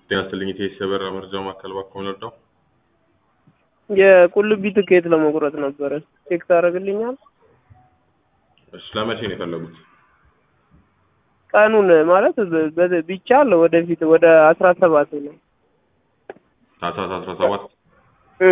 ጤና ይስጥልኝ የቴስ የበራ መረጃ ማዕከል እባክዎ ልርዳው? የቁልቢ ትኬት ለመቁረጥ ነበረ። ቼክ ታደርግልኛል? እሺ ለመቼ ነው የፈለጉት? ቀኑን ማለት በ- በ- ቢቻል ወደፊት ወደ አስራ ሰባት ነው ታህሳስ አስራ ሰባት እ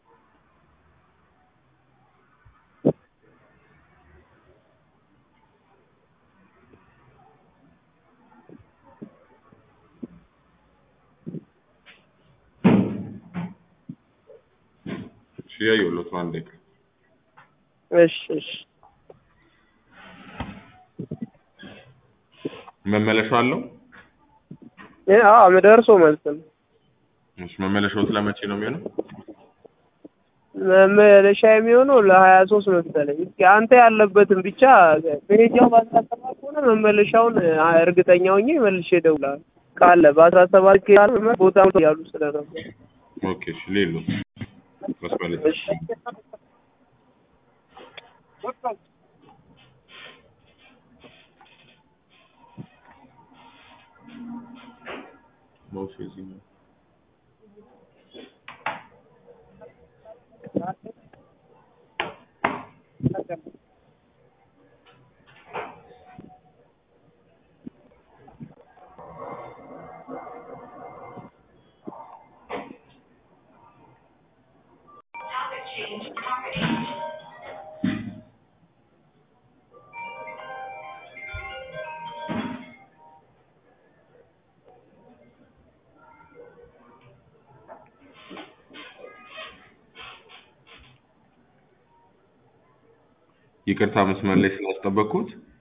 እሺ ያየሁሎት ነው አንዴ እሺ እሺ መመለሻ አለው? እ አዎ ደርሶ መልስ ነው። እሺ መመለሻዎት ለመቼ ነው የሚሆነው? መመለሻ የሚሆነው ለሀያ ሶስት መሰለኝ። እስኪ አንተ ያለበትን ብቻ መሄጃው በአስራ ሰባት ከሆነ መመለሻውን አ- እርግጠኛ ሆኜ መልሼ እደውልልሃለሁ። ካለ በአስራ ሰባት ካለ ቦታ ያሉ ስለነበር ኦኬ እሺ ሌሎት መስመር ላይ እሺ ማውስ እዚህ ነው። ይቅርታ መስመር ላይ ስላስጠበቅኩት